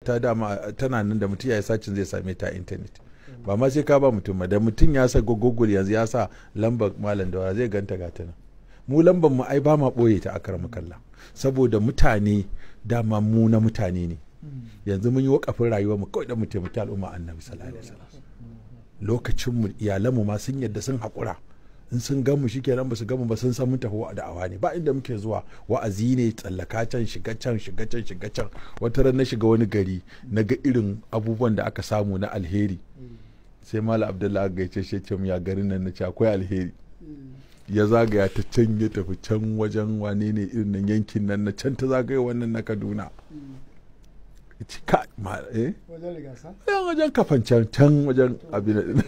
ta dama tana nan da mutum ya yi sacin zai same ta a intanet ba ma sai ka ba mutum ba da mutum ya sa google yanzu ya sa lambar malam da zai ganta ga ta nan mu lambar mu ai ba ma boye ta akara kalla saboda mutane dama mu na mutane ne yanzu mun yi wakafin rayuwar mu kawai da mu taimaki al'umma annabi sallallahu alaihi wasallam lokacin mu iyalan mu ma sun yadda sun haƙura in sun gan mu shikenan ba su gan mu ba sun san mun tafi da'awa ne ba inda muke zuwa wa'azi ne tsallaka can shiga can shiga can shiga can wata ran na shiga wani gari na ga irin abubuwan da aka samu na alheri sai malam abdullahi gaice shi ce ya garin nan na ce akwai alheri ya zagaya ta can ya tafi can wajen wane ne irin nan yankin nan na can ta zagaya wannan na kaduna ci ka ma eh wajen rigasa yan wajen kafan can can wajen abin din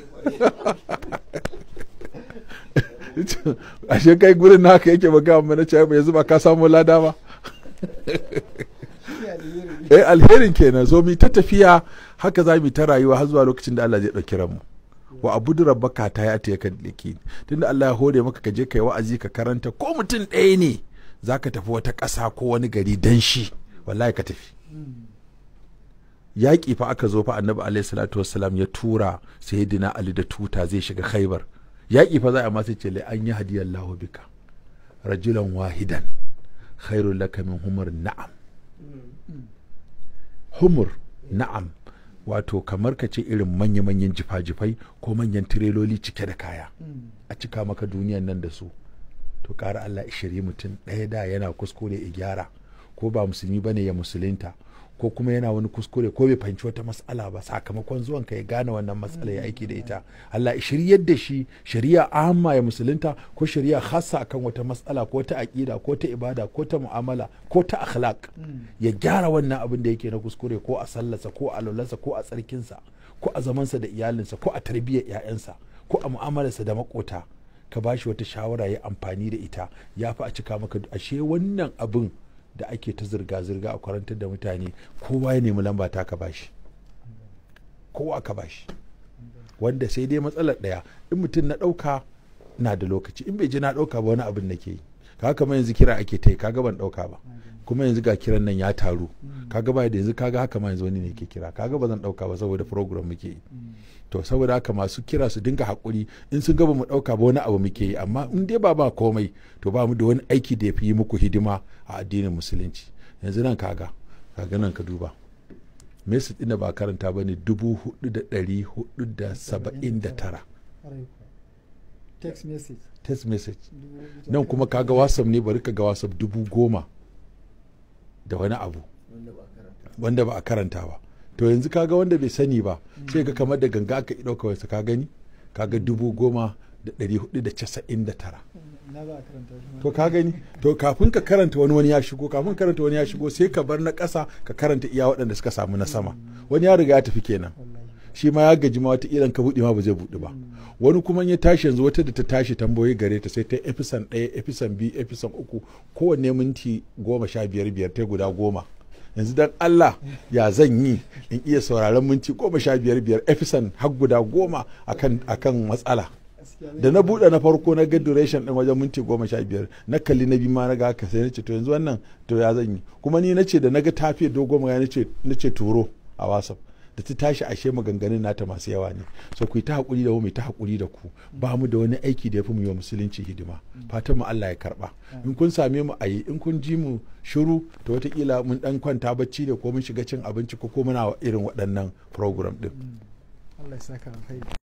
ashe kai gurin naka yake ba ga mana ce yanzu ba ka samu lada ba eh alherin kenan so mi ta tafiya haka za mu ta rayuwa har zuwa lokacin da Allah zai dauki ranmu wa abudu rabbaka ta ya ta kan dake tunda Allah ya hore maka ka je kai wa'azi ka karanta ko mutum ɗaya ne zaka tafi wata ƙasa ko wani gari dan shi wallahi ka tafi yaƙi fa aka zo fa annabi alaihi salatu wassalam ya tura sayyidina ali da tuta zai shiga khaibar yaƙi fa za a masu ce an yi hadiyallahu bika rajulan wahidan khairul laka min humur na'am humur na'am wato kamar ka ce irin manya-manyan jifa-jifai ko manyan tireloli cike da kaya a cika maka duniyan nan da su to ƙara Allah ishiri mutum ɗaya da yana kuskure ya gyara ko ba musulmi bane ya musulunta ko kuma yana wani kuskure ko bai fahimci wata matsala ba sakamakon zuwan ka ya gane wannan matsala ya aiki da ita Allah shiryar da shi shari'a amma ya musulunta ko shari'a khassa akan wata matsala ko ta aqida ko ta ibada ko ta mu'amala ko ta akhlaq ya gyara wannan abin da yake na kuskure ko a sallarsa ko a lulansa ko a tsarkinsa ko a zamansa da iyalinsa ko a tarbiyyar 'ya'yansa ko a mu'amalarsa da makota ka bashi wata shawara ya amfani da ita ya fi a cika maka ashe wannan abin da ake ta zirga-zirga a kwarantar da mutane kowa ya nemi lamba ta ka bashi kowa ka bashi wanda sai dai matsalar ɗaya in mutum na ɗauka na da lokaci in bai ji na ɗauka ba wani abin da ke yi kaga kamar yanzu kira ake ta yi kaga ban ɗauka ba kuma yanzu ga kiran nan ya taru kaga ba da yanzu kaga haka ma yanzu wani ne ke kira kaga ba zan ɗauka ba saboda program muke yi to saboda haka masu kira su dinga haƙuri in sun gaba mu ɗauka ba wani abu muke yi amma in dai ba ba komai to ba mu da wani aiki da ya fi yi muku hidima a addinin musulunci yanzu nan kaga kaga nan ka duba message ɗin da ba karanta ba ne dubu hudu da ɗari hudu da saba'in da tara text message text message nan kuma kaga whatsapp ne bari ka ga whatsapp dubu goma da wani abu wanda ba a karanta ba to yanzu kaga wanda bai sani ba sai ga kamar da ganga aka ɗauka wasu ka gani kaga dubu goma da ɗari hudu da casa'in da tara to ka gani to kafin ka karanta wani wani ya shigo kafin karanta wani ya shigo sai ka bar na ƙasa ka karanta iya waɗanda suka samu na sama wani ya riga ya tafi kenan shi ma ya gaji ma wata ilan ka buɗe ma ba zai buɗe ba wani kuma ya tashi yanzu wata da ta tashi tambayoyi gare ta sai ta efisan ɗaya efisan biyu efisan uku kowanne minti goma sha biyar biyar ta guda goma yanzu dan Allah ya zan yi in iya sauraron minti goma sha biyar biyar efisan har guda goma akan akan matsala da na buɗe na farko na ga duration ɗin wajen minti goma sha biyar na kalli na biyu ma na ga haka sai na ce to yanzu wannan to ya zan yi kuma ni na ce da na ga tafiya dogon magana na ce turo a whatsapp da ta tashi ashe maganganun nata masu yawa ne so ku yi ta haƙuri da mu ta haƙuri da ku ba mu da wani aiki da ya fi mu yi wa musulunci hidima fatan mu Allah ya karba in kun same mu a yi in kun ji mu shiru to wataƙila mun dan kwanta bacci da ko mun shiga cin abinci ko ko muna irin waɗannan program din Allah ya saka alkhairi